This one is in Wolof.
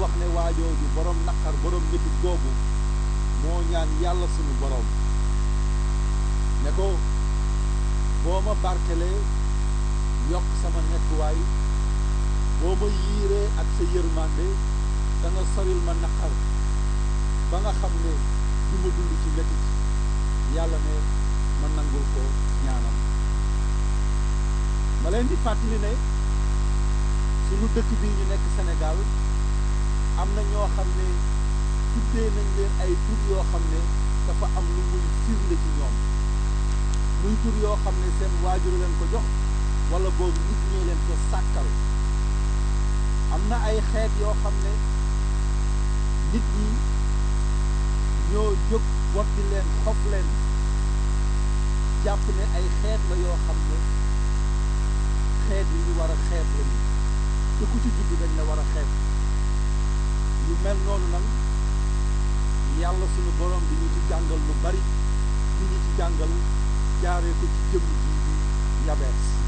wax ne waajooju borom naqar borom métit googu moo ñaan yàlla sunu borom ne ko boo ma barkelee yokk sama nekkuwaay boo ma yiiree ak sa yërmande da nga soril ma naqar ba nga xam ne du ma dund ci métit yàlla ne ma nangul ko ñaanam ma leen di fàttali ne sunu dëkk bii ñu nekk Sénégal am na ñoo xam ne tuddee nañ leen ay tur yoo xam ne dafa am lu muy firnde ci ñoom muy tur yoo xam ne seen waajur leen ko jox wala boobu nit ñee leen ko sàkkal am na ay xeet yoo xam ne nit ñi ñoo jóg botti leen xob leen jàpp ne ay xeet la yoo xam ne xeet yi ñu war a xeet lañu te ku ci judd dañ la war a xeet yu mel noonu nag yàlla suñu borom di ñu ci jàngal lu bari di ñu ci jàngal jaaree ko ci jëmm ji bi yabees